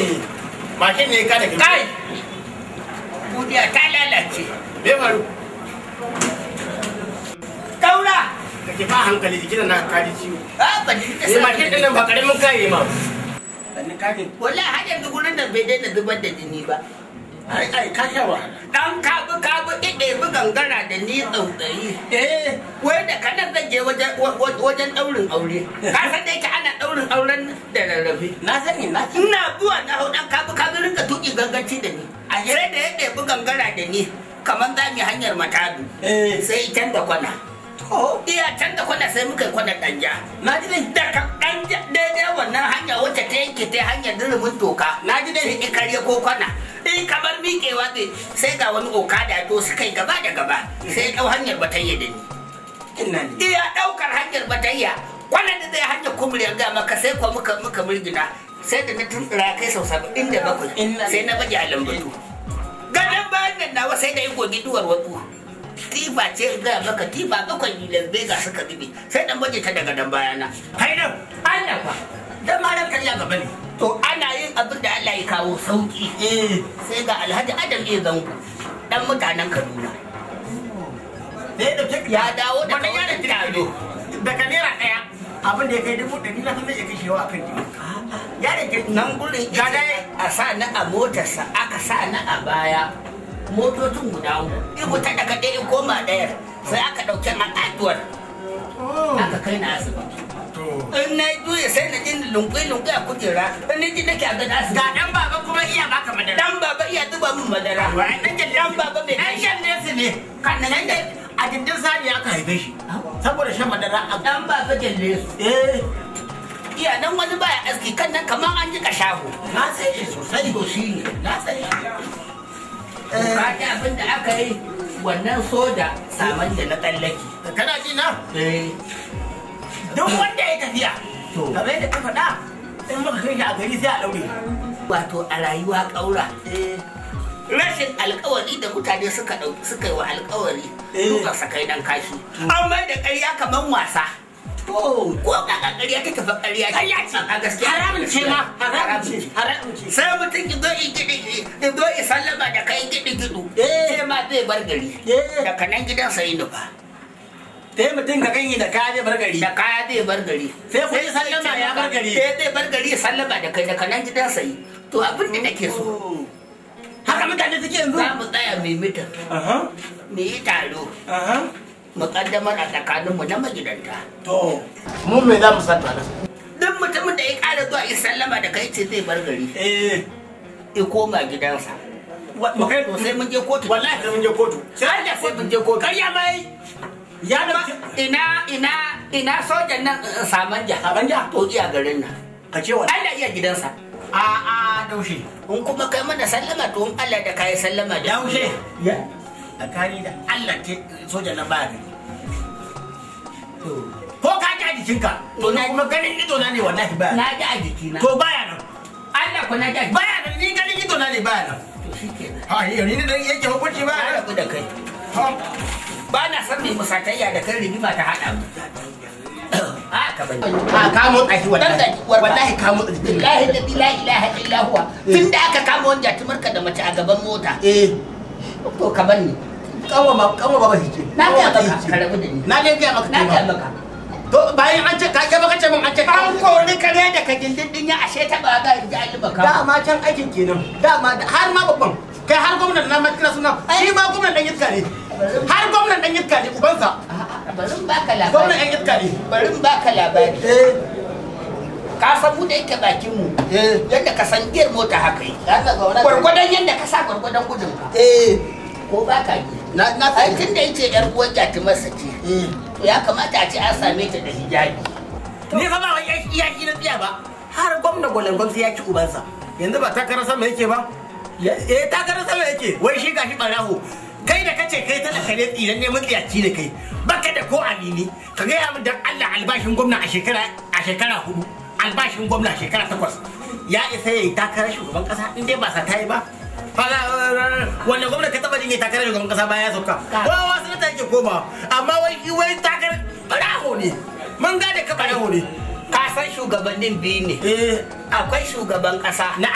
mashin ne ka da kai duniya ta lalace me faru daura ka ke ba hankali jikin na ka ji ciwo a ba ni ta eh mashin din nan ba karamin kai ma Sannan kafin. wallahi har yanzu gurin da bai daina zubar da jini ba ai ai ka sha wahala dan kabu kabu ɗiɗe bi gangara da ni tsautsayi Eh, wai da kanan zan je wajen wajen ɗaurin aure ka san da yake ana ɗaurin auren da rarrafe na sani na sani. ina zuwa na hau dan kabu kabu rinka tuki ganganci da ni a sai da ya ɗebi gangara da ni kamar za mu yi hanyar matadu Eh, sai can da kwana to, iya can da kwana sai muka yi kwanan ɗanja na ji dai. daga ɗanja daidai wannan hanya wacce ta yanke ta hanyar dirumin toka Na ji dai. sai karye ko kwana in kamar miƙewa zai sai ga wani okada to suka yi gaba da gaba sai ɗau hanyar batayya da ni Ina ne. iya ɗaukar hanyar batayya kwanan da zai hanyar kumuriyar ga maka sai kuwa muka muka murgina sai da na tuntura kai sau saba'in da bakwai Inna sai na baje a lambatu gadon bayan nan nawa sai da yi gogi duwar wasu tifa ce ga maka tifa bakwai ni las vegas suka zube sai dan baje ta daga dan bayana kai nan Allah fa dan ma ran kariya gaba ne to ana yin abin da Allah ya kawo sauki Eh, sai ga Alhaji Adam ya zango dan mutanen Kaduna da ya dauke ya dawo da wannan yaron wannan taro daga naira daya abin da ya kai dubu ɗari na san zai iya kashewa akan jini yaron kirki nan gurin Ga ga dai. a sa na a motarsa aka sa na a baya motocin guda uku ibu ta daga ɗaya koma ɗayar sai aka ɗauki a ƙatuwar aka kai na asibiti to in na juya sai na jin lunkwai-lunkwai a kujera in na ji nake a gada asibiti ga dan baba kuma iya baka madara dan baba iya zuba min madara Wai, dan jalli- dan baba mai dan shan nesi ne kan nan da a gindin sani aka haife shi saboda shan madara a dan baba jalle su eh iya nan wani baya aski kan nan kamar an jika shago na san shi sosai to shi ne na san shi ka ji abin da aka yi wannan soja saman da na tsallaki kana ji na eh duk wanda ya tafiya To. kamar yadda ka faɗa in muka kai shi a gari sai a ɗaure wato a rayuwa ƙaura rashin alkawari da mutane suka ɗauki suka yi wa alkawari Eh. duka sakai dan kashi an mai da ƙarya kamar wasa ko ka ƙarya ta tafi ƙarya ce Ƙarya ce. a gaskiya haramun ce ma haramun ce haramun ce sai mutum ki zo in gidi in zo in sallama da kai gidi gidu Eh. sai ma zai bar gari Eh. daga nan gidan sai nufa sai mutum ka ganye da kaya zai bar gari. da kaya zai bar gari Sai kun yi sallama ya bar gari. sai zai bar gari ya sallama da kai daga nan gidan sai to abin da nake so Haka mutane suke yanzu? za mu tsaya mai mitin Aha, mu yi taro aha. mu kaddamar a tsakaninmu na magidanta To, mu me za mu san nan duk mutumin da ya ƙara zuwa ya sallama da kai ce zai bar gari eh, ya koma gidansa wa- mu kai to sai mun je kotu wallahi sai mun je kotu Allah sai mun je kotu Karya mai ya da ina ina ina sojan nan eh, samanja Samanja? to iya garin nan ka ce wa Allah iya gidansa a a daushe in kuma kai mana sallama to in Allah da kai sallama da daushe ya tsakani da Allah ke soja na baya gani to ko ka ji a jikinka to na kuma ganin ido na ne wallahi baya na ji a jikina to baya nan Allah ko na ji a jikina baya nan ni ganin ido na ne baya nan to shikenan ha ni ni ne dan yake hukunci na baya nan rabu da kai ha ba na san mai musatayya da kan rigima ta haɗa mu a ka bani a ka motsa shi Dan da warba. wallahi ka motsa shi billahi da la ilaha illa huwa tun da aka kama wani jatumarka da mace a gaban mota eh to ka bani kanwa ma kanwa ba shi ce na ga Kanwa maka ce. ka rabu da ni na dai ga maka na kai ga ma. maka to bayan an ce ka ke baka ce min an ce ka an kori kare da ka gindin ya ashe ta ba ga ji alima ka dama can aikin kenan dama da- har ma babban kai har gwamnan na ma kira suna shi ma gwamnan dan iska ne har gwamnan dan iska ne ubansa A'a, bari in baka gwamnan labari yan iska ne bari in baka labari eh ka san mu da yake bakin mu eh yadda ka san giyar mota haka yi ya ga wannan gwargwadon yadda ka sa gwargwadon gudun ka eh ko baka yi na na ai sai tun da yace yar uwar jatumarsa ce eh to ya kamata a ce an same ta da hijabi ni fa ba wai iyaki na tsiya ba har gwamna gwalangon sai ya ci ubansa yanzu ba takarar sama yake ba eh takarar sama yake wai shi gashi baraho kai da kace kai talaka ne tsiran ne matsiyaci ne kai baka da ko amini ka gaya min dan Allah albashin gwamna a shekara a shekara hudu albashin gwamna a shekara takwas ya isa yayi takarar shugaban kasa in dai ba sa tayi ba Fala, wanda gwamna ka taba jin ya takarar shugaban kasa bayan ya sauka kowa wasu ta yake koma amma wai wai takarar baraho ne mun gane ka baraho ne ka san shugabannin biyu ne eh akwai shugaban kasa na Allah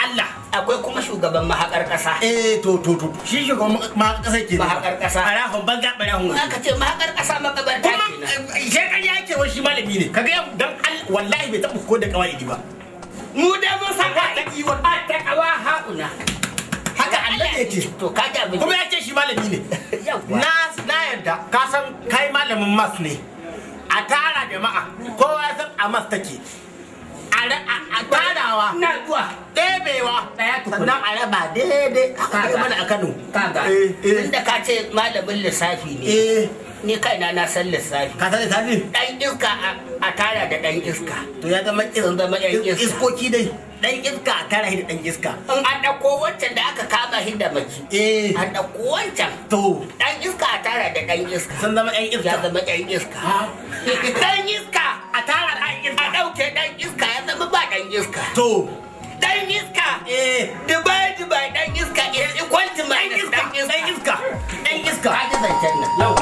akwai kuma shugaban mahaƙar ƙasa eh to to to shi shugaban ma kasar ke Mahaƙar ƙasa. barahun banza barahun in aka ce mahaƙar ƙasa makabarta kuma kenan sai kan yake wani shi malami ne kaga yau dan Allah wallahi bai taɓa ko da kawai ba mu da mun san a ta kiwon a ta kawa haƙuna haka Allah ya ce to ka ji abin kuma ya ce shi malami ne Yawwa. na na yarda ka san kai malamin mas ne a tara jama'a kowa ya san a mas take a ra- a a tarawa ina zuwa ɗebewa Ɗaya tukuna. sannan a raba daidai haka Kaga. kai mana a Kano kaga eh eh tunda ka ce malamin lissafi ne eh ni kaina na san lissafi ka san lissafi dan iska a- a tara da dan iska to ya zama Sun zama ƴan iska. iskoki dai dan iska a tara shi da dan iska in an ɗauko wancan da aka kama shi da mace eh an ɗauko wancan to dan iska a tara da dan iska sun zama yan ya iska zama ɗan iska dan iska a tara da ɗan iska a ɗauke ɗan iska ya zama ba ɗan iska to dan iska eh dubai dubai dan iska is equal to dan minus iska dan dan iska iska dan iska ka ji zancen nan yawa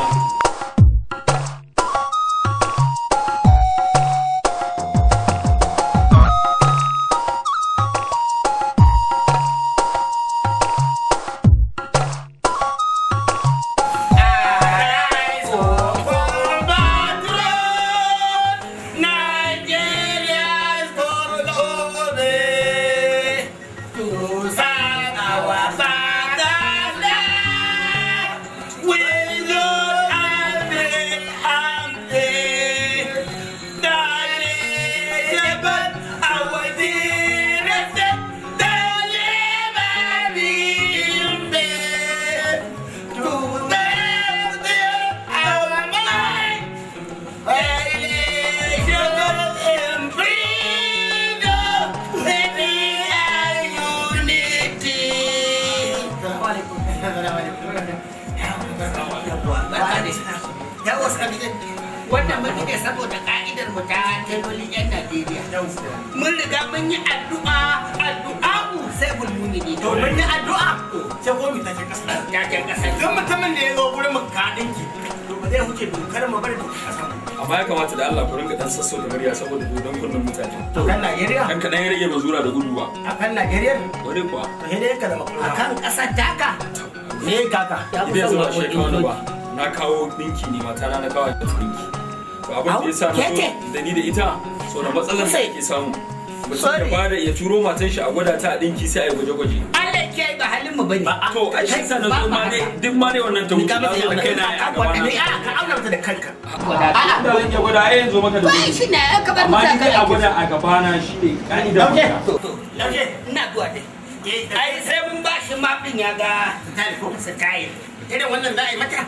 wannan mun ne saboda ka'idar mu ta telolin yan Najeriya mun riga mun yi addu'a addu'a'u sai bulmumini to mun yi addu'a sai ko mu tafi kasa jajen kasar duk mutumin da ya zo gurin mu ka dinki to ba zai huce dokar mu bari dokar kasa amma ya kamata da Allah ku rinka dan sassauta murya saboda dodon kunnen mutane to kan Najeriya dan kaɗan ya rage mazura da gudu ba a kan Najeriya wani kuwa to sai dai ka da makura akan kasar taka me kaka ya fi idan son zuwa shi kawo waƙoƙin ba na kawo dinki ne mata na na kawo da dinki to abin da Au, ya sa na keke? zo da ni da ita so da matsalar da Sai. ake samu mutum ya Sorry. bada ya turo matan shi a gwada ta a dinki sai a yi gwaje-gwaje Allah ke ba halin mu bane to a shi sa na zo ma ne duk ma ne wannan ta wuce na zo da kai na a gaba na ni a ka auna ta da kanka da zan iya gwada ai yanzu maka da Ba gudu shi ne ya kabar amma ni mutane kai a gwada a gaba na shi ne ka'ida Lauke. maka Lauke. ina zuwa dai ai sai mun ba shi mafin ya ga Talifo. style Irin wannan za a yi mata?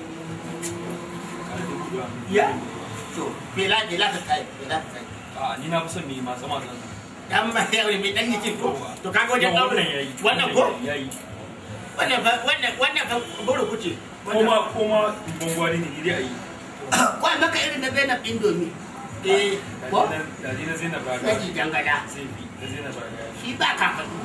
Ya? To, bela bela ka kai, bela ka kai. a ni na fi son mai masu masu Dan ba ya wuri mai dan yake ko? To kaga wajen wannan auren yayi Wannan ko? yayi Wannan fa wannan wannan fa goro kuce. koma koma gwangwani ne ni dai a yi ko a maka irin na Zainab Indomi Eh, ko da ni na zainab na raga jijan gada zai fi da zainab raga shi ba ka faɗi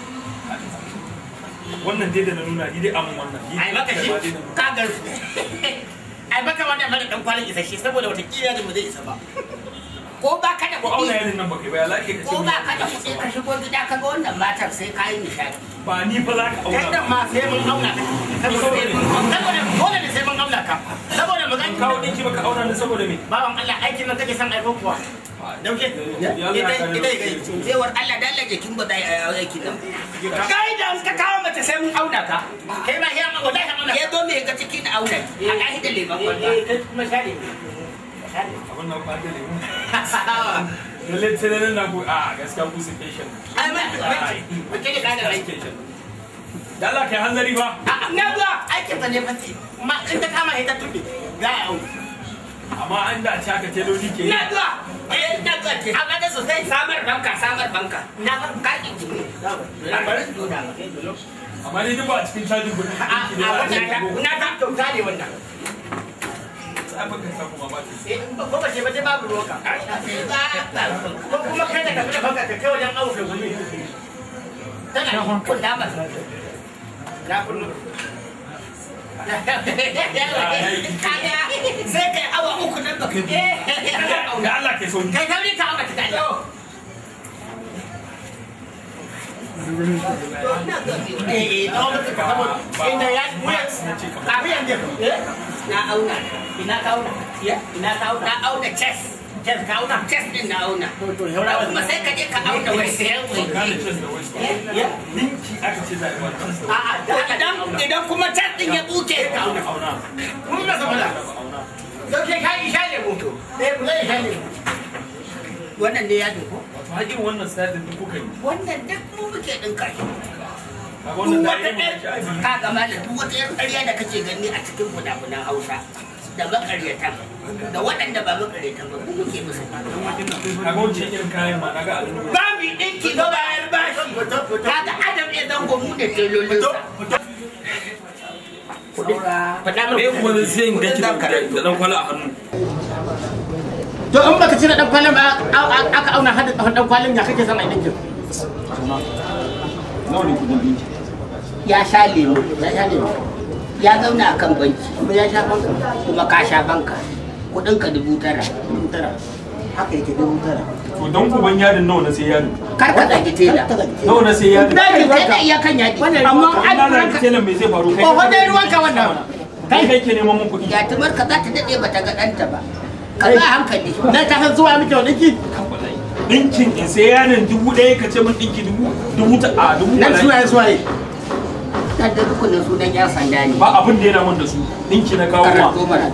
wannan dai da na nuna ni dai amin wannan ni ai maka shi da ma dai na nuna. ka gar. Ai maka wannan mara dan kwalin isasshe saboda wata kila da mu zai isa ba. ko ba ka da ko auna kuɗi yarin nan baka yi ba ya lake ka ce ko mun ba ka da kuɗi ka shigo gida ka ga wannan matar sai ka yi nishaɗi ba ni fa za ka Kai auna dan ma sai mun auna ka. Saboda saboda dole ne sai mun auna ka. Saboda mu an gani kawo dinki baka auna ni saboda me bawan Allah aikin nan kake son aiko kuwa. Dauke. Ya Ita Allah ka ita ita. cewar Allah da Allah jikin ba zai a aiki nan Kai da ka kawo mace sai mun auna ka. Kai ma ya ma wallahi auna. ya zo mai ga ciki da auna a ɗahi da leman kwalba kai kuma share. abin nan ba da lemu lalle sai nan na ku a gaskiya ku su patient Ai ma mace ne da rai. patient da Allah kai hanzari ba Na zuwa aikin sa ne fa ce. Ma in ta kama ita tuɓe. Za a auna. amma an da ci aka teloli ke na zuwa eh na zuwa ce amma da sosai samar banka samar banka na ban kaƙi jiki na bari su dora amma ni duk ba a cikin cajin gudun A dinki ne a za a wannan ce ko na ta kyauta ne wannan. sai baka sa kuma ba ta Eh ko ba ce ba ce babu ruwanka. Ko kuma kai da ka fita banka ka kai wajen awo kai gumi. tana kula ba Na kullu. kaga sai kai awa uku nan baka je da Allah kai sauri kai sauri ka awa ta eh eh tsawon suka saboda inda ya wuyan wuyan da eh na auna ina ka auna ya ina ka auna na auna chest ke ka auna chest din na auna to to haura kuma sai ka je ka auna waist Gane chest da waist. ya Dinki aka ce za a yi wa chest da a a da idan idan kuma chest din ya buke ka auna auna. mun ga saboda Auna. dauke ka isha ne mu eh ku zai isha ne wannan ne ya duko Wato har irin wannan style din duk kuka yi. wannan duk mu muke dinka shi Kaga wannan duk da wata ya yi ɗaya mamaki ai. ka ga malam duk wata ƴar ƙarya da kake gani a cikin fina-finan Hausa da makaryata da waɗanda ba makaryata ba mu muke musu Kaga wancan irin kayan ma na ga alin ba mu ɗinki ga bayar bashi kaga adam ya zango mu da telolinsa faɗa Me kuma zai sai in ganki da da dan kwala a hannu. to in baka cire dan kwalin ba aka auna hada dan kwalin ya kake sama dinkin Nawa ne kudin dinki? ya sha lemu ya sha ne ya zauna a kan banki kuma ya sha banka kuma ka sha banka kuɗinka dubu tara dubu tara haka yake dubu tara To dan uban yarin nawa na sai yarin? kar ka zagi tela Nawa na sai yarin? Daji kai da iya kan yaji amma An na zaki telan me zai faru kai? ko wanda ruwanka wannan Kai kai ke neman mun kuɗi. yatimar ka za ta daɗe ba ta ga ɗanta ba ka ba hankali na ta san zuwa miki wani ki Dinkin in sai yarin dubu ɗaya ka ce min dinki dubu dubu ta a dubu nan bala'i. suwaye suwaye ta da rukunin sunan yan sanda ne Ba abin da yana mun da su. Dinki na kawo ma. karanto mana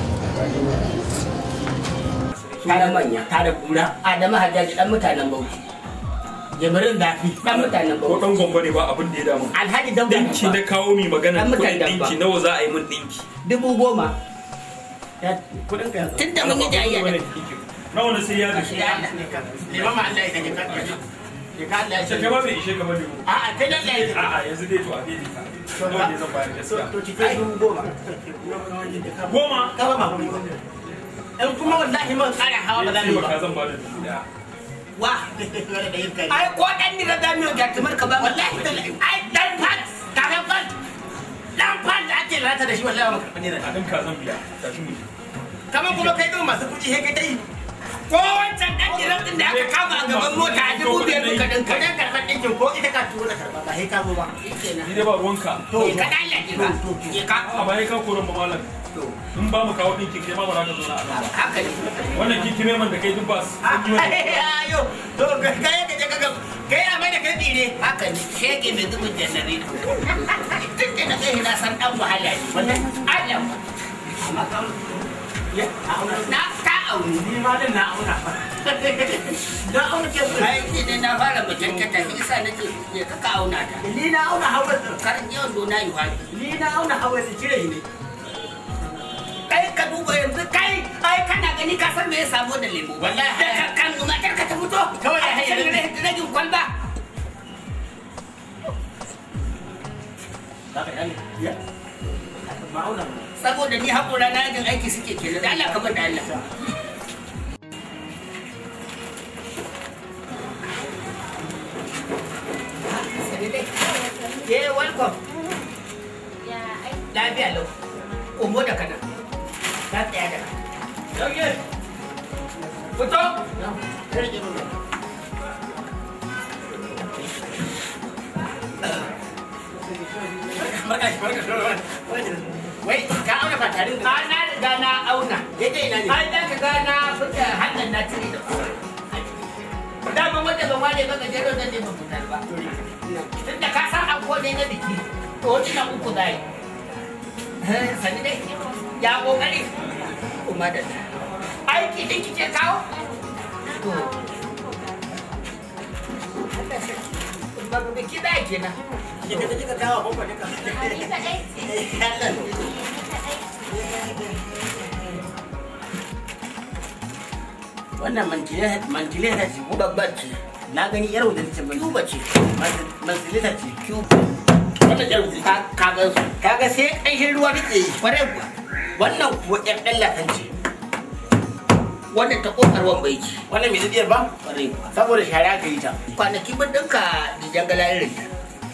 tare manya tare kura adamu hajjaji dan mutanen bauchi jimirin zafi dan mutanen Ko bauchi dan gombe ne ba abin da ya damu. alhaji dauda Dinki na kawo mi magana Dan mutan kuɗin dabba. dinki nawa za a yi min dinki. dubu goma kudin ka yanzu tun da mun yi jayayya da Nawa na sai yarin? shi da Allah liman ma Allah ya sanya ka ya ka Allah ya Sai sanya kai ba bai ishe ka bane. ko? a a kai dan Allah ya A'a yanzu dai to a dai ta. Nawa ne zan bayar gaskiya? to cike dubu goma Goma. ka ba ma kuɗi in kuma wallahi man kara hawa ba za mu yi Ba ba ka zan ba da dubu ɗaya. wa ai ko dan ni da zamiyo jatumar ka ba wallahi ai dan fat kafin fan dan fan da ake lalata da shi wallahi ba karɓi ne da A ɗin ka zan biya. Tashi mu. kamar kuma kai ɗin masu kuɗi sai kai ta yi ko wancan dan gidan din da aka kama a gaban mota a dubu biyar muka dinka ka dan karɓar ɗinkin ko ita ka tuwo da karɓa ba sai ka zo ba shikenan Ni dai ba ruwanka. to ka dalla ki ka ki ka A bayan ka koron ba malam. In ba mu kawo ɗinkin kai ma ba za ka zo na a nan ba. haka ne Wannan kikime man da kai duk ba su. sun yi wani. ayo to kai ka je ka ga kai a mai da kai tsire haka ne shege mai zubin jannari tun da na kai na san dan wahala ne wannan Allah ba amma kan ya auna na ta auni ni ma din na auna na auna ke ku ai ni ne na fara mutuntata shi yasa nake ne ka ka auna ta ni na auna hawa karin yawan dona yi wani ni na auna hawa da cire ne kai ka duba yanzu kai ai kana gani ka san me ya samu da lemu Wallahi, da ka kan matar ka ta fito Kawai ya a hayar cikin da- ragin kwalba ya ma auna saboda ni haƙura na yajin aiki suke kenan da Allah ka bar da Allah Yeah, welcome. Lafiya lau. Komo da kana. Ka tsaya da kana. Dauke. Fito. barka shi barka shi wai ka auna ba tare da A na riga na auna. daidai ina ne Ai da ka ga na fita hannun na cire da kuma. Daman wanda ban ware ba gajero zan ne ban fitar ba. Tun da ka san an kone na biki. To wani na uku za yi. Sani dai. Ya kokari. Kuma da aiki din kike kawo? To. Ba biki da kenan. ki ka kika kawo ko ba ka Allah wannan mantileta ce ko Babbar ce. na gani yar wajen ce bai Cuba ce. mantileta ce Cuba. Wannan jar ka ka gan su. kaga sai ƙanshin ruwa take yi Kwarai kuwa. wannan kuwa ƴar ɗan lafan ce Wannan ta ƙofar wambai ce. wannan mai zubiyar ba Kwarai kuwa. saboda shara ka yi ta kwanaki mun dinka dijan galarin ta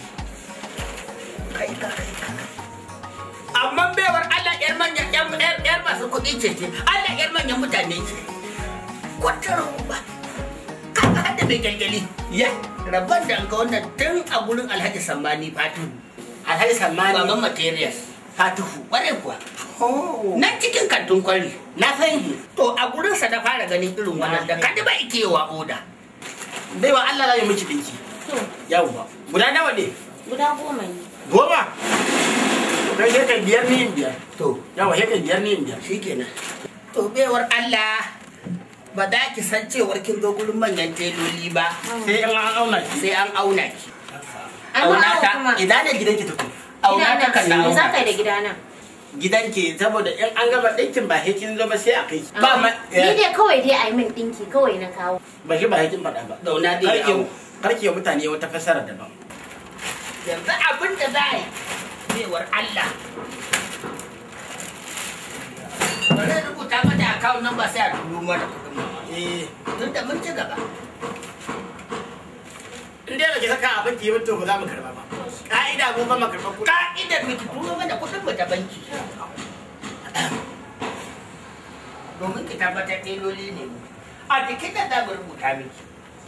kai ka kai ka amma baiwar Allah yar manyan yar yar yar masu kuɗi ce ce Allah yar manyan mutane ce kwatar ba kaga hadda mai kyalkyali ya rabban da an ga wannan tun a gurin alhaji sammani fatihu alhaji sammani baban materials fatihu ƙwarai kuwa oh nan cikin kantin kwari na san shi to a gurinsa na fara ganin irin wannan da kadi ba ike wa oda bai wa Allah zai miki dinki To, yawwa guda nawa ne guda goma ne. goma to kai sai kai biyar ni in biyar to yawa sai kai biyar ni in biyar shikenan to bewar Allah ba za ki san cewar kin zo gurin manyan teloli ba sai in an auna ki sai an auna ki An Auna auna ta, kuma. idan ne gidanki tuku auna ta kan na Me za auna ka yi da gidana? gidanki saboda in an gama ɗinkin ba sai kin zo ba sai a kai ki. Ba ma- Ni dai kawai dai a yi min ɗinki kawai na kawo. ba shi ba sai kin faɗa ba zauna dai karki awo karki wa mutane wata fasara daban yanzu abin da za a yi bewar Allah bari in rubuta mata account number sai a turo mana kuɗin mu eh tun da mun ci gaba in dai baki saka abin ki yi to ba za mu karba ba ka'ida mu ba mu karba kuɗi ka'idar miki turo mana kuɗin mu ta banki domin ki tabbatar teloli ne mu a jikin da za mu rubuta miki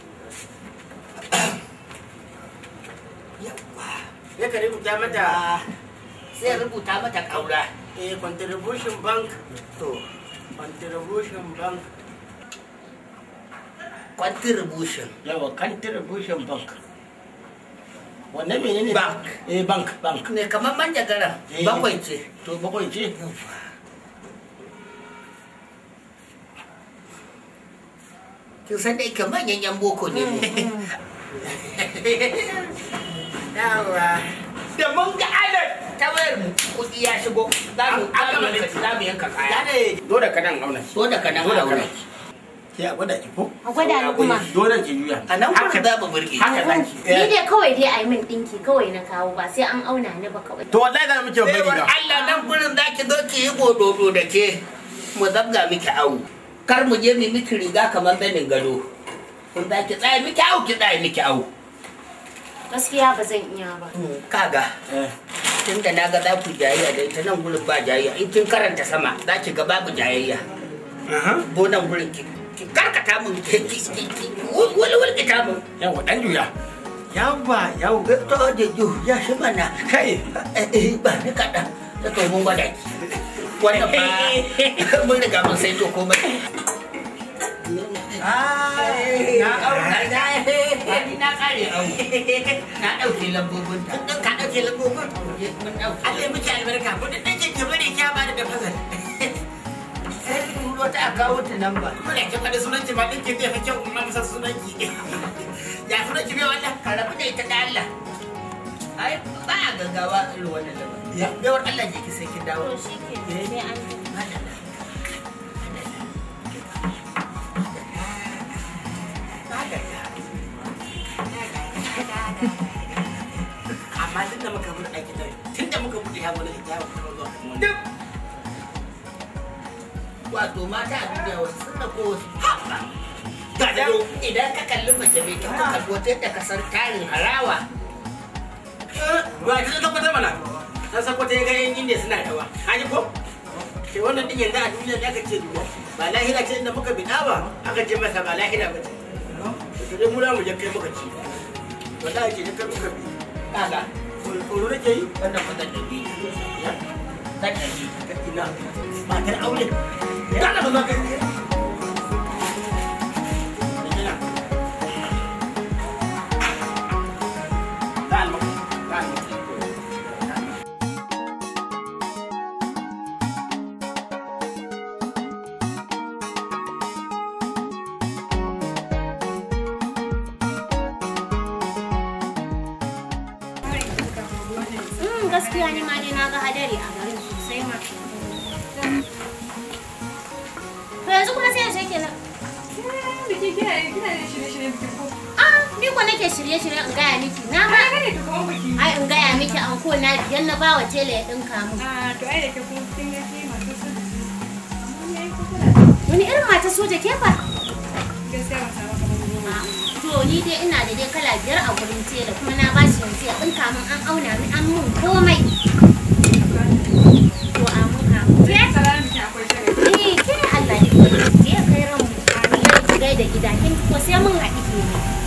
yawwa ya ka rubuta mata sai rubuta mata ƙaura eh contribution bank to contribution bank contribution yawa contribution bank wannan menene Bank. eh bank bank ne kamar manjagara Eh. bakwai ce to bakwai ce kin san dai kamar manyan yan boko ne mu yawa da mun ga alat ta wayar mu kuɗi ya shigo za mu An- an gama za mu yanka- laifi. za mu yanka ya kaya ne dole ka nan auna so da kanan Dole aure kana. sai a gwada ki ko A gwada ni kuma. dole ki juya a nan Haka- gurin za mu burge haka zaki Ni dai kawai dai a yi min ɗinki kawai na kawo ba sai an auna ni ba kawai. to wallahi za mu ce babban Baiwar riga Allah nan gurin za ki zo ki yi gododo da ke mu zabga miki awu kar mu je mu miki riga kamar zanin gado kun za ki tsaya miki awu ki tsaya miki awu Gaskiya ba zan iya ba. kaga eh tunda na ga za ku jayayya da ita nan gurin ba jayayya in kin karanta sama za ki ga babu jayayya aha ko nan gurin ki ki karkata mun ki ki ki ki wani wani ki ta mun yawa dan juya yawa yawa to da ju ya shi mana kai eh eh ba ni kaɗan ta to mun gwada ki wannan ba mun riga mun sai to komai ai na auna na ni na kare au na dauke lambobin ta dan ka dauke lambobin mun dauke Allah ya miki albarka ko da dan kike bari ki ba da fasal sai ki turo ta a kawo ta nan ba kuma da kin faɗi sunan ki ba din ki zai fi kyau in amsa sunan ki ya sunan ki bai wannan ka rabu da ita da Allah ai ba a gaggawa irin wannan da Ya. baiwar Allah je ki sai kin dawo To shi ke sai an yi. amma tun da muka bude aiki da tun da muka bude ya wani hijabu kuma zuwa kan wani Duk. wato mata a duniya wasu sun da ko wasu haɓa ga da idan idan ka kalli mace mai kyau ka kalli wata yadda ka san tarin harawa ba ki zaka kwata mana na san kwata ya ga yan indiya suna dawa haji ko ke wannan din yanzu a duniya ne aka ce duwa ba lahira ce inda muka bida ba aka ce masa ba lahira ba ce to dai mu za mu je kai muka ci wallahi ke je kai muka bi kaga tsoro nake yi wannan kudan da biyu ya kan da biyu ka ina matar aure dala ba za ka yi Ina. Calma, calma. Mm, gaskiya ni ma dai na ga hadari a garin sosai ma. To yanzu kuma sai yaushe kenan. Biki kina kina da shirye-shirye biki ko? Ah, ni ko nake shirye-shirye in gaya miki. Na ba Ai gane to kamar biki. ai in gaya miki an ko na biyan na bawa tela ya dinka mu. Ah, to ai da ke kuma kin ga ke masu sun. Mun yayi kokula. Wani irin mata soja ke fa? Gaskiya ba sa maka ba. To ni dai ina da dai kala biyar a gurin tela kuma na bashi yanzu ya dinka min an auna min an mun komai. To a mun ka. Ke? Salamu biki akwai shiri. Eh, ke Allah ne. Ke kai ran mu. Ki gaida gida kin ko sai mun haɗi ke ne.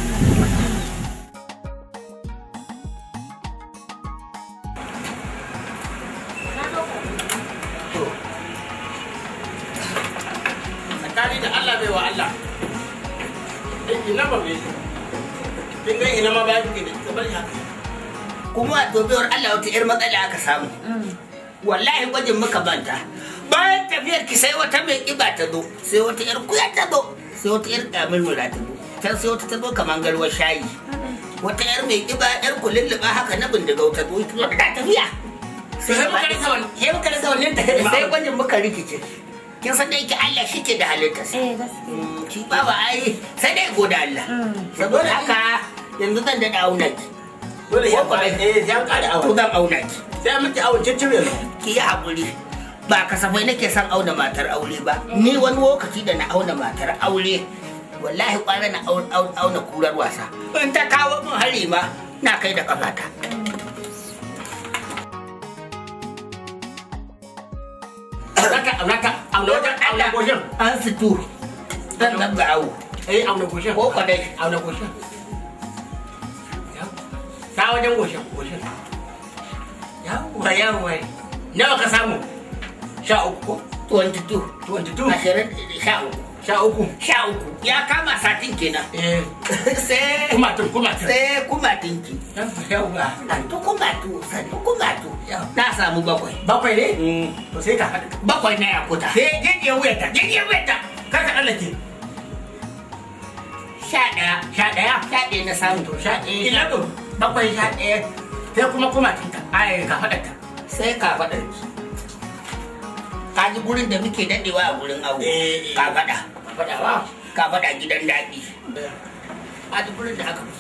tsakani da Allah bai wa Allah ina ba mai kin ga ina ma ba ki da ita bari haka kuma to baiwar Allah wata yar matsala aka samu wallahi gwajin muka banta bayan tafiyar ki sai wata mai kiba ta zo sai wata yar kuya ta zo sai wata yar kamar mura ta zo can sai wata ta zo kamar garwar shayi wata yar mai kiba yar kululluba haka na bindigau ta zo ita ta tafiya sai muka rasa wannan sai muka rasa wannan sai gwajin muka rikice kin san dai ki Allah shi ke da halittarsa Eh gaskiya. ki ba ba ai sai dai goda Allah saboda haka yanzu zan da auna ki Dole ya Ko ba- fara eh ya ƙara to awa. zan auna ki Sai miki awon ciccire. ki yi haƙuri ba kasafai nake son auna matar aure ba ni wani lokaci da na auna matar aure wallahi kwana na au- au- auna kurar wasa in ta kawo min hari ma na kai da kafata Zaka zaka auna wajen auna goshin. an situ zan zabga awo Eh auna goshin. ko kwadai Auna goshin. Ta wajen goshin goshin. Yawwa yawwa. Nawa ka samu? Sha uku ko? 22 22. ashirin sha uku Sha uku. sha uku ya kama satin kenan Eh. sai Kumatun kumatun. sai kuma dinki Yawwa. sannu kumatu sannu kumatu na samu bakwai Bakwai ne? To sai ka haɗa. bakwai na yakuta Sai jejiyar wuyarta. Jejiyar wuyarta. Kar ka tsallake. sha ɗaya Sha ɗaya. sha ɗaya na samu To sha ɗaya. Ina to. Bakwai sha ɗaya. Sai kuma kumatunta. Ai ka faɗa sai ka faɗa ka ji gurin da muke daɗewa a gurin awo Eh, eh. ka faɗa Faɗawa. ka faɗa gidan daɗi ka ji gurin da aka fi so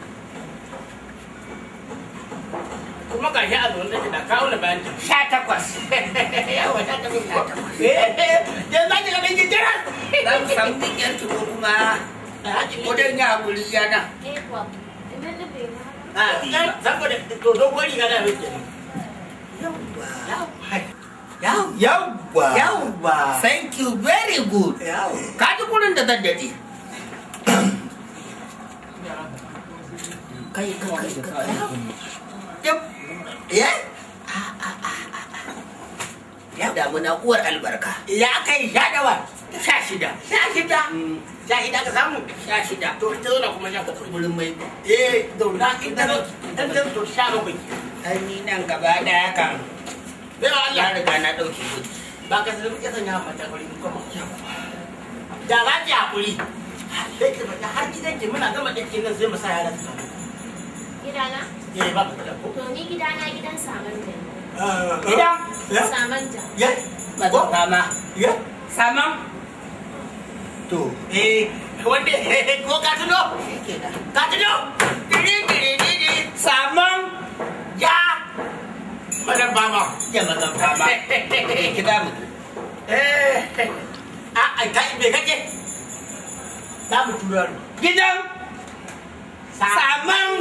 kuma ga shi a zuwan da da kawo na bayan ta. sha takwas Yawa ta tafi sha takwas Yanzu za ki ga ɗan gidan. za mu samu ɗigyar ki ko kuma wajen ya haƙuri yana Eh kuwa. Idan da bai ma. a iya Saboda to dogon riga na mai kenan. yawwa Yawwa. thank you very good Yawwa. ka ji gurin da zan daɗe kai kai kai kai Yap. ya ya damu na uwar albarka Ya kai sha dawa. sha shida Sha shida. Sha shida ka samu. sha shida To ita zauna kuma sha ka gurin mai Eh, zauna ita zo. Ita zo to sha bakwai. ai ni nan gaba daya kan Bai wa Allah. ya riga na ɗauke gudu Ba ka sanar muke sanya mata kwari kuma. Da za ki haƙuri. Sai ki fata har gidan ki muna gama ɗinkin nan sai mu sa yaran su. Gidana? Eh, ba ka da ko. To ni gidana gidan Samanta ne. Gida? Samanta. Ya? mazan fama Ya? saman to Eh, wanda ko ka tuno? shi kenan Ka tuno? Diri diri diri. saman Ya. Madan bama. ya mazan fama ki za mu Eh, a a kai me kake? Za mu tura ni. gidan saman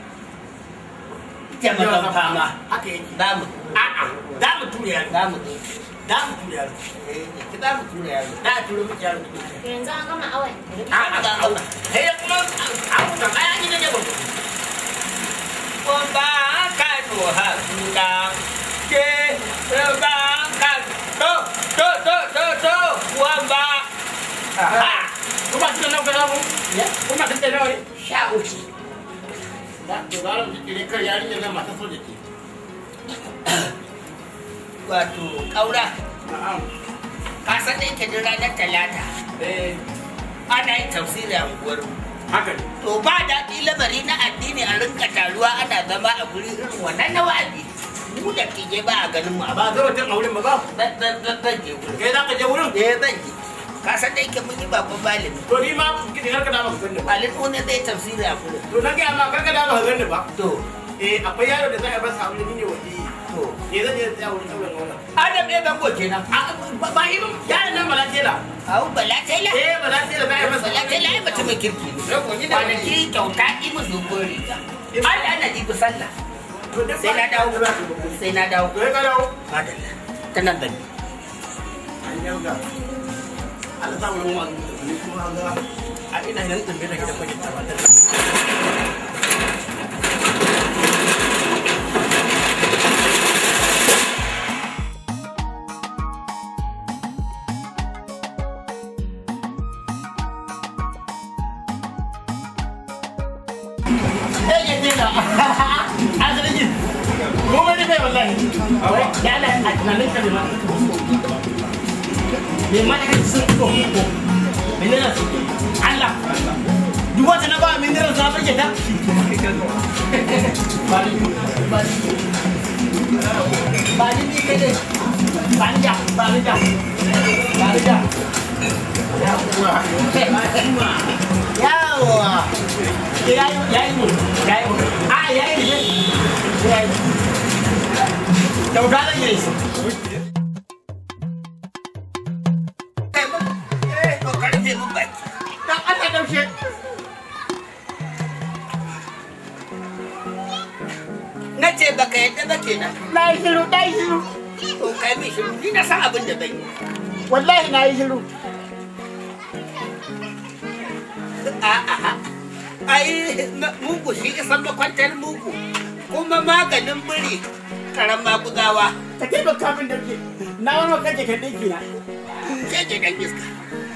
ya mazan fama Haka yake. za mu A'a, za mu tura yaro. za mu Za mu tura yaro. ki za mu tura yaro Za a tura miki yaro. To yanzu an gama awon. A'a, ga auna. Sai kuma abu ka kaya gidan ne gwamnati. ko ba ka to hakuna ke ba ka to to to to to wa ba Ha! Kuma tun nan kana mu? ya Kuma tun da nawa ne? sha uku Da to zaran da kire kar yarinya nan mata so da ke. wato kaura Na'am. ka san da yake ranar talata Eh, ana yin tafsiri a unguwar mu haka ne. to ba daɗi lamari na addini a rinka taruwa ana zama a guri irin wannan na wa'azi mu da ke je ba a ganin mu a ba Ba zama tun auren ba ba. zan zan zan zan je wurin Kai za ka je wurin? eh zan je ka san da yake mun yi bakon malami To ni ma kidi har ka da maka ganni ba. malin ne zai tafsiri a gurin To na ga ma kar ka da maka ganni ba. to Eh, akwai yaro da za a basa aure ni ne wani. to Eh, zan je tsaya wurin auren wannan. adam ne zango kenan A ba ba irin yaron nan bala tela. au bala taila Eh, bala tela za a basa bala taila ai mutumin kirki ne Yau, ni da wani. kwanaki kyauta ki mu dogon riga Allah ana ji ku sallah To duk sai na dawo sai na dawo To ya ka dawo. madalla ta nan gani An yauga. Allah sa wurin wa'azi da ni kuma ga a ina nan tambaye da gidan bakin tabbatar. a zargi goma ne kai wallahi ya Allah a tunanin ka ne ma me ma da kai sun ko minerals Allah duk wata na ba minerals na burge ta ba ni ba ni ba ni ni kai dai ba ni da ba ni da ba ni da yawa ya yi ya yi mu ya yi mu a ya yi ne ya yi kyauta zan yi su Eh, to karfe mun baki. dan Allah daushe Na ce baka yadda ba kenan. na yi shiru na yi shiru To kai mai shiru ni na san abin da zan yi. wallahi na yi shiru A'a. Ai ma- mugu shi isan makwantar mugu. Kuma maganin biri karan maguzawa. ka taimaka min daushe na wani kake kan ɗinki na Ke ke dan iska.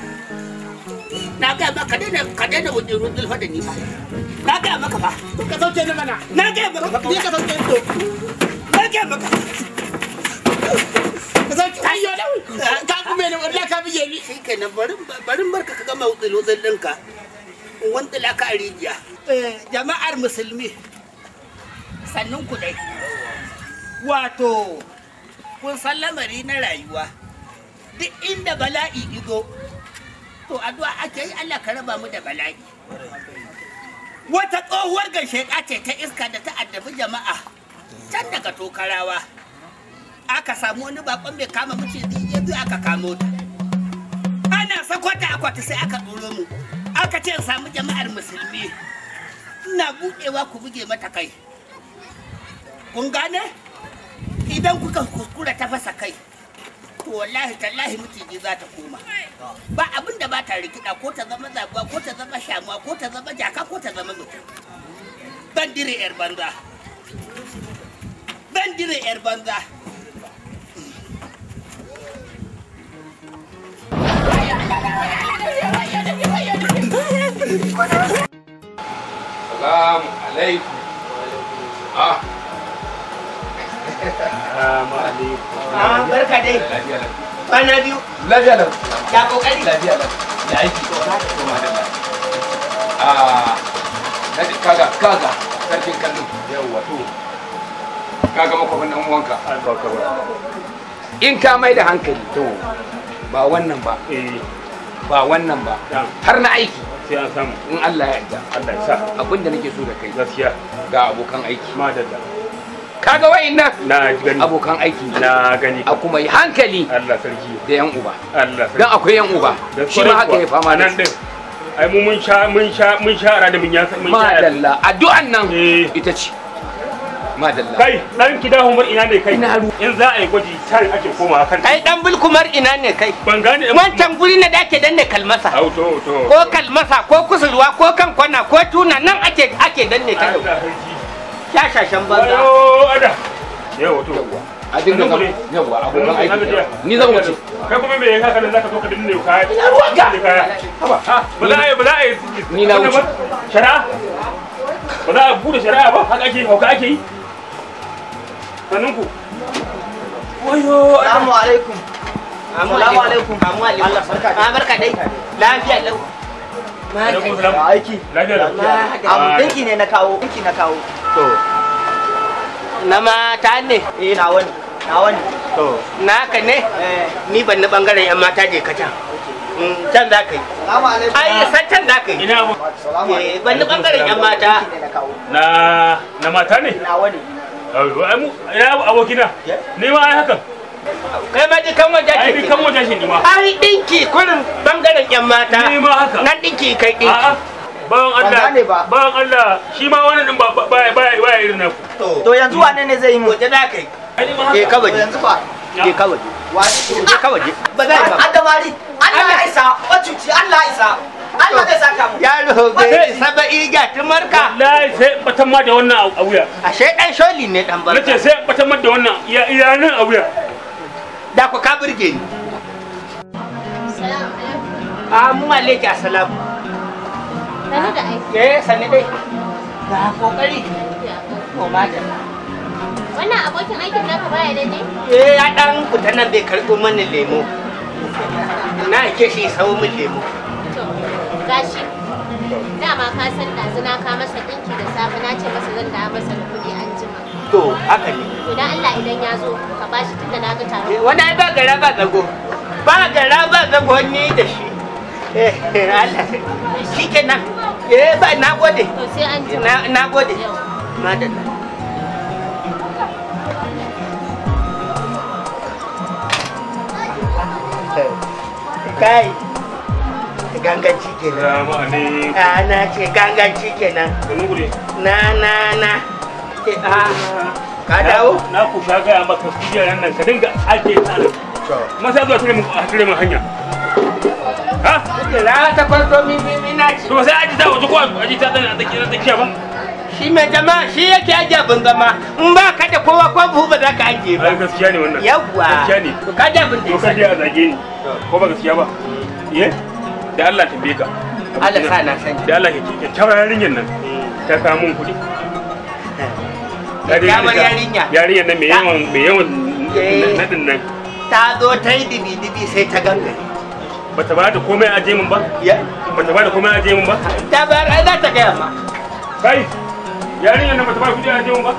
Na ga maka daina ka daina wuce rudul fa da ni fa. Na ga maka fa. ka sauke ni mana Na ga maka fa. ni ka sauke ni to Na ga maka. ka sauke ayyo da ka kuma ne wallahi ka bige ni Shi kenan barin barin barka ka gama wutsul wutsul ɗinka. In wantsila ka a rijiya. Eh, Jama'ar musulmi. Sannun ku dai. Wato, kun san lamari na rayuwa. Duk inda bala'i izo, to addu'a ake yi Allah ka raba mu da bala'i. Wata tsohuwar gasheka ce ta iska da ta addabi jama'a can daga tokarawa. Aka samu wani bakon mai kama maciji ya zo aka kamo ta. Ana sako ta akwati sai aka ɗoro mu. Aka ce in samu jama'ar musulmi. Ina buɗewa ku buge mata kai. Kun gane? Idan kuka kuskura ta fasa kai, to wallahi tallahi miciji za ta koma. Ba abin da ba ta rikida ko ta zama zabuwa ko ta zama shamuwa ko ta zama jaka ko ta zama mutum. Ban dire 'yar banza. Ban dire 'yar banza. Salamu alaikum. Ah, Salamu alaikum. Ah, barka dai. lafiya lau. Kwana biyu. Lafiya lau. Ya kokari. Lafiya lau. Da aiki. To, madalla. Ah, na ji kaga kaga sarkin kallon. Yawwa to. Kaga makwabin ɗan uwanka. In ka mai da hankali to ba wannan ba Eh, ba wannan ba Ya. har na aiki sai an samu. in Allah ya yarda Allah ya sa. abin da nake so da kai Gaskiya. ga abokan aiki Madalla. kaga wayannan Na ji gani. abokan aiki ne. Na gani. a kuma yi hankali Allah sarki. da yan uba Allah sarki. dan akwai yan uba shi ma haka ya fama da nan din. Ai mu mun sha mun sha mun sha ara da mun ya mun sha. madalla addu'an nan Eh. ita ce madalla Kai dan kida humar ina ne kai? Ina ru- In za a yi gwaji can ake komawa kan. Kai dan bulkumar ina ne kai? Ban gane. Wancan guri na da ake danne kalmasa. Au to to. Ko kalmasa ko kusurwa ko kan kwana ko tuna nan ake ake danne ta yau. Allah sarki. Shashashan banza. Wayo ada. Yawa to. a dinga Sannan ku zama ne. yawa abokan Na aiki gajiya. ni zan wuce Kai kuma me ya haka nan zaka zo ka dinne kaya? ina ruwanka Dinne kaya. haba ha Ba za a yi ba za a yi. Ni na wuce. Shari'a? Ba za a bude shari'a ba haka ake hauka ake yi? Sannan ku. Wayo ada. Assalamu alaikum. Assalamu alaikum. Assalamu alaikum. Allah barka Ah barka dai. Lafiya lau. Alaikum salam. Da aiki. Lafiya da. Abu dinki ne na kawo. Dinki na kawo. To. Na mata ne. Eh na wani. Na wani. To. Naka ne. Eh. Ni ban na bangaren yan mata je ka can. Mm, Can za ka yi. Assalamu alaikum. Ai san can za ka yi. Ina mu. Assalamu Eh, alaikum. ban na bangaren yan mata. Dinki ne na kawo. Na na mata ne? Na wani. Ai ai mu ina abokina. Ni ma ai haka. Kai ma ji kan wajen Ai ni kan wajen shi ni ma. Ai dinki kurin bangaren yan mata. Ni ma haka. Nan dinki kai dinki. A'a. Bawan Ban Allah. gane ba. Bawan Allah. Shi ma wannan din ba ba ba ba irin naku. To yanzu wane ne zai yi mu? Waje za ka yi. Ai ni ma Je haka. ka To waje. yanzu fa. Je ka waje. Wani. Je ka waje. Ba za ka. Adamari. Allah ya isa. Wacuci Allah ya isa. Allah zai saka mu. Yaro bai saba iga tumarka. Wallahi sai batan ma da wannan a wuya. Ashe dan sholi ne dan Nace barka. sai batan ma da wannan iya iya nan a wuya. Da ku ka burge ni. Salamu alaikum. Ah mu alaiki assalamu. Sani da aiki. Eh sani dai. Ga kokari. Ya to madalla Wannan abokin aikin naka baya da ne? eh ya dan fita nan zai karɓo mani lemo na ke shi sau min lemo To, gashi. Dama ka san ɗazu na ka masa ɗinki da safe na ce masa zan da masa da kuɗi an jima. to haka ne To dan Allah idan ya zo ka bashi tun da na ga taron. Eh, wani ai ba gara ba zago ba gara ba zago ni da shi eh Allah shi kenan eh ba na gode To sai an jima. na na gode Yau. madalla kai ganganci kenan Salamu alaikum. a na ce ganganci kenan Sanu gure. na na na ke a ka dawo Na ku sha gaya maka kujerar nan ka dinga ake tsarin. Kuma sai zuwa tare mu a tare mu hanya. Ha? kira ta farko mi mi mi na ci To sai aji ta waje ko aji ta tana da kira tsakiya ba. shi mai jama'a shi yake ajiye abin zama in ba ka da kowa ko buhu ba za ka ajiye Ai ba gaskiya ne wannan. yawwa Gaskiya ne. to ka da abin da To ya ka je sani a zage ni. Ko ba gaskiya ba? Ye? Da Allah tambaye ka. Allah sa na sani Da Allah ke kyakkyawar yarinyar nan ta kawo mun kuɗi. Kyakkyawar yarinya. Yarinyar nan mai yawan mai yawan Eh. nadin nan. ta zo ta yi dibi-dibi sai ta gangare Bata ba da komai a je mun ba? ya Bata ba da komai a je mun ba? ta bayar ai za ta gaya ma Kai, yarinyar nan bata ba kuɗi a je mun ba?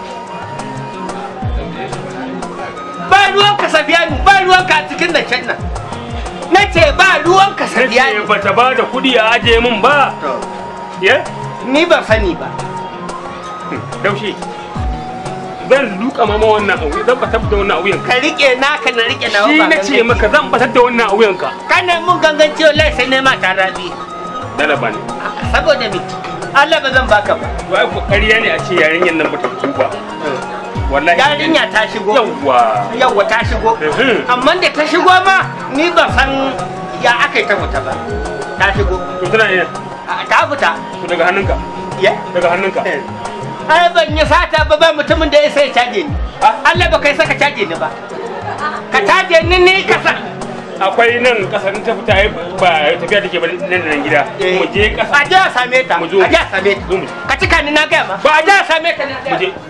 ba ruwan ka sabiyanu ba ruwan ka a cikin da can nan na ce ba ruwan ka Kace sabiyanu bata ba da kuɗi a aje mun ba? Ye? ni ban sani ba Daushe. Zan duka mama wannan auye, zan batar da wannan auyen ka rike naka na rike nawa Shi ba na ce ganganci. maka zan batar da wannan auyen ka. kana mun ganganci wallahi sai nema ta rabi Dalaba ne. saboda me Allah ba zan baka ba Wai ko ƙarya ne a ce yarinyar nan bata fito ba. Wallahi. yarinya ta shigo Yawwa. yawwa ta shigo Mhm. amma da ta shigo ma ni ban san ya aka yi ta fita ba ta shigo To tana ina. A- ta fita To daga hannunka. ya Daga hannunka. ai ban yi sata ba ba mutumin da ya sai caje ni Allah ba kai saka caje ni ba ka caje ni ni ka sa Akwai nan ƙasa in ta fita ai ba tafiya take ba nan da nan gida. Mu je a ƙasa. je a same ta Mu zo. a je a same ta Zo mu je. ka cika ni na gaya ma ba a je a same ta na Mu gaya je.